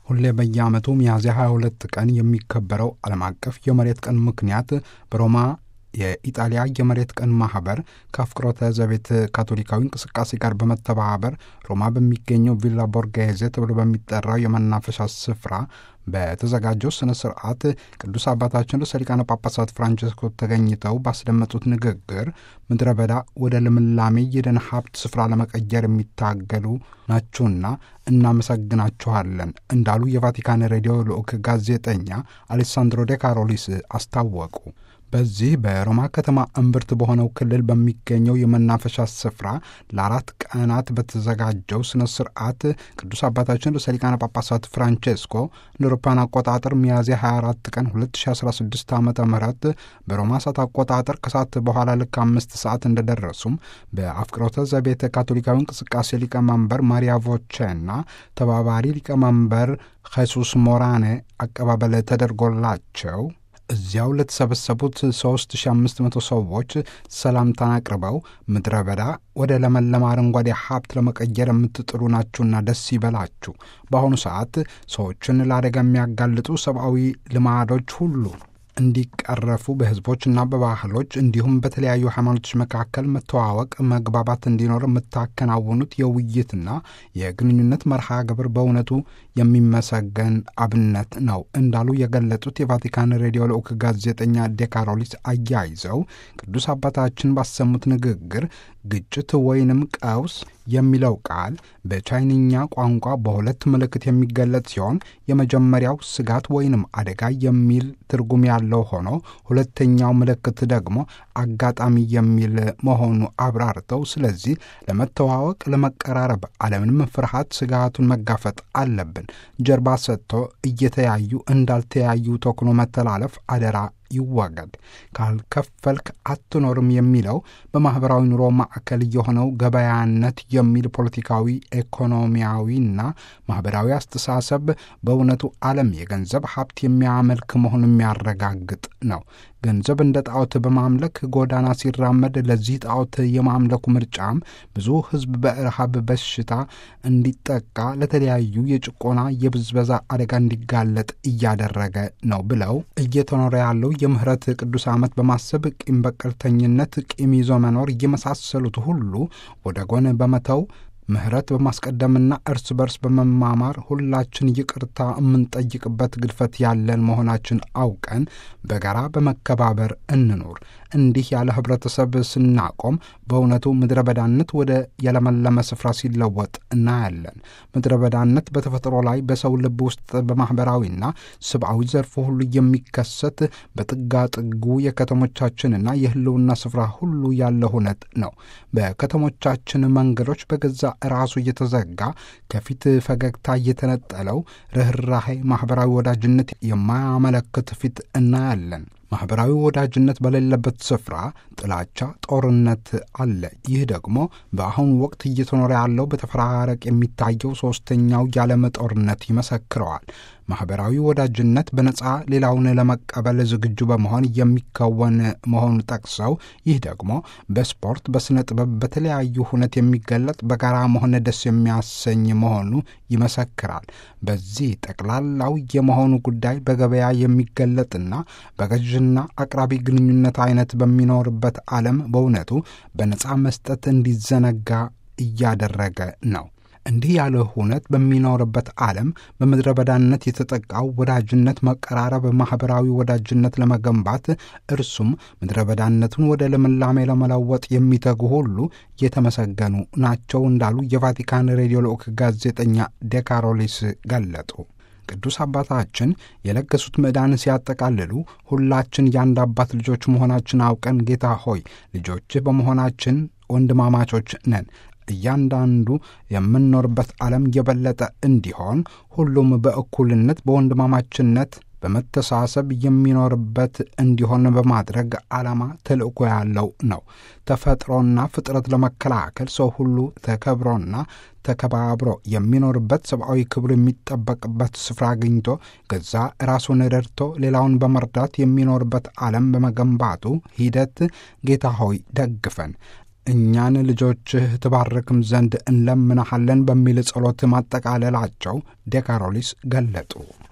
ሁሌ በየዓመቱ ሚያዝያ 22 ቀን የሚከበረው ዓለም አቀፍ የመሬት ቀን ምክንያት በሮማ የኢጣሊያ የመሬት ቀን ማህበር ከአፍቅሮተ ዘቤት ካቶሊካዊ እንቅስቃሴ ጋር በመተባበር ሮማ በሚገኘው ቪላ ቦርጌዜ ተብሎ በሚጠራው የመናፈሻ ስፍራ በተዘጋጀው ስነ ስርዓት ቅዱስ አባታችን ርዕሰ ሊቃነ ጳጳሳት ፍራንቸስኮ ተገኝተው ባስደመጡት ንግግር ምድረ በዳ ወደ ልምላሜ የደን ሀብት ስፍራ ለመቀየር የሚታገሉ ናችሁና እናመሰግናችኋለን እንዳሉ የቫቲካን ሬዲዮ ልዑክ ጋዜጠኛ አሌሳንድሮ ዴ ካሮሊስ አስታወቁ። በዚህ በሮማ ከተማ እምብርት በሆነው ክልል በሚገኘው የመናፈሻ ስፍራ ለአራት ቀናት በተዘጋጀው ስነ ስርዓት ቅዱስ አባታችን ርዕሰ ሊቃነ ጳጳሳት ፍራንቼስኮ እንደ አውሮፓውያን አቆጣጠር ሚያዝያ 24 ቀን 2016 ዓ ም በሮማ ሰዓት አቆጣጠር ከሰዓት በኋላ ልክ አምስት ሰዓት እንደደረሱም በአፍቅሮተ ዘቤተ ካቶሊካዊ እንቅስቃሴ ሊቀመንበር ማሪያ ቮቼና ተባባሪ ሊቀመንበር ኸሱስ ሞራኔ አቀባበል ተደርጎላቸው እዚያው ለተሰበሰቡት 3500 ሰዎች ሰላምታን አቅርበው ምድረ በዳ ወደ ለመለማ አረንጓዴ ሀብት ለመቀየር የምትጥሩ ናችሁና ደስ ይበላችሁ። በአሁኑ ሰዓት ሰዎችን ለአደጋ የሚያጋልጡ ሰብአዊ ልማዶች ሁሉ እንዲቀረፉ በሕዝቦችና በባህሎች እንዲሁም በተለያዩ ሃይማኖቶች መካከል መተዋወቅ፣ መግባባት እንዲኖር የምታከናውኑት የውይይትና የግንኙነት መርሃ ግብር በእውነቱ የሚመሰገን አብነት ነው እንዳሉ የገለጹት የቫቲካን ሬዲዮ ልዑክ ጋዜጠኛ ዴካሮሊስ አያይዘው ቅዱስ አባታችን ባሰሙት ንግግር ግጭት ወይንም ቀውስ የሚለው ቃል በቻይንኛ ቋንቋ በሁለት ምልክት የሚገለጽ ሲሆን የመጀመሪያው ስጋት ወይንም አደጋ የሚል ትርጉም ያለው ሆኖ ሁለተኛው ምልክት ደግሞ አጋጣሚ የሚል መሆኑ አብራርተው፣ ስለዚህ ለመተዋወቅ፣ ለመቀራረብ አለምንም ፍርሃት ስጋቱን መጋፈጥ አለብን። ጀርባ ሰጥቶ እየተያዩ እንዳልተያዩ ተኩኖ መተላለፍ አደራ ይወገድ። ካልከፈልክ አትኖርም የሚለው በማኅበራዊ ኑሮ ማዕከል የሆነው ገበያነት የሚል ፖለቲካዊ፣ ኢኮኖሚያዊና ማኅበራዊ አስተሳሰብ በእውነቱ ዓለም የገንዘብ ሀብት የሚያመልክ መሆኑን የሚያረጋግጥ ነው። ገንዘብ እንደ ጣዖት በማምለክ ጎዳና ሲራመድ ለዚህ ጣዖት የማምለኩ ምርጫም ብዙ ሕዝብ በረሃብ በሽታ እንዲጠቃ ለተለያዩ የጭቆና የብዝበዛ አደጋ እንዲጋለጥ እያደረገ ነው ብለው እየተኖረ ያለው የምህረት ቅዱስ ዓመት በማሰብ ቂም በቀልተኝነት፣ ቂም ይዞ መኖር የመሳሰሉት ሁሉ ወደ ጎን በመተው ምህረት በማስቀደምና እርስ በርስ በመማማር ሁላችን ይቅርታ የምንጠይቅበት ግድፈት ያለን መሆናችን አውቀን በጋራ በመከባበር እንኖር። እንዲህ ያለ ህብረተሰብ ስናቆም በእውነቱ ምድረ በዳነት ወደ የለመለመ ስፍራ ሲለወጥ እናያለን። ምድረ በዳነት በተፈጥሮ ላይ በሰው ልብ ውስጥ በማኅበራዊና ሰብአዊ ዘርፉ ሁሉ የሚከሰት በጥጋጥጉ የከተሞቻችንና የህልውና ስፍራ ሁሉ ያለ ሁነት ነው። በከተሞቻችን መንገዶች በገዛ ራሱ እየተዘጋ ከፊት ፈገግታ እየተነጠለው ርኅራሄ፣ ማኅበራዊ ወዳጅነት የማያመለክት ፊት እናያለን። ማኅበራዊ ወዳጅነት በሌለበት ስፍራ ጥላቻ፣ ጦርነት አለ። ይህ ደግሞ በአሁኑ ወቅት እየተኖረ ያለው በተፈራረቅ የሚታየው ሦስተኛው የዓለም ጦርነት ይመሰክረዋል። ማኅበራዊ ወዳጅነት በነጻ ሌላውን ለመቀበል ዝግጁ በመሆን የሚከወን መሆኑን ጠቅሰው ይህ ደግሞ በስፖርት፣ በሥነ ጥበብ፣ በተለያዩ ሁነት የሚገለጥ በጋራ መሆን ደስ የሚያሰኝ መሆኑ ይመሰክራል። በዚህ ጠቅላላው የመሆኑ ጉዳይ በገበያ የሚገለጥና በገዥና አቅራቢ ግንኙነት አይነት በሚኖርበት ዓለም በእውነቱ በነጻ መስጠት እንዲዘነጋ እያደረገ ነው። እንዲህ ያለ ሁነት በሚኖርበት ዓለም በምድረ በዳነት የተጠቃው ወዳጅነት፣ መቀራረብ፣ ማኅበራዊ ወዳጅነት ለመገንባት እርሱም ምድረ በዳነቱን ወደ ልምላሜ ለመለወጥ የሚተጉ ሁሉ የተመሰገኑ ናቸው እንዳሉ የቫቲካን ሬዲዮ ልዑክ ጋዜጠኛ ዴካሮሊስ ገለጡ። ቅዱስ አባታችን የለገሱት ምዕዳን ሲያጠቃልሉ ሁላችን የአንድ አባት ልጆች መሆናችን አውቀን ጌታ ሆይ ልጆችህ በመሆናችን ወንድማማቾች ነን እያንዳንዱ የምንኖርበት ዓለም የበለጠ እንዲሆን ሁሉም በእኩልነት በወንድማማችነት በመተሳሰብ የሚኖርበት እንዲሆን በማድረግ ዓላማ ተልእኮ ያለው ነው። ተፈጥሮና ፍጥረት ለመከላከል ሰው ሁሉ ተከብሮና ተከባብሮ የሚኖርበት ሰብአዊ ክብር የሚጠበቅበት ስፍራ አግኝቶ ገዛ ራሱን ረድቶ ሌላውን በመርዳት የሚኖርበት ዓለም በመገንባቱ ሂደት ጌታ ሆይ ደግፈን እኛን ልጆችህ ትባርክም ዘንድ እንለምናሃለን በሚል ጸሎት ማጠቃለላቸው ዴካሮሊስ ገለጡ።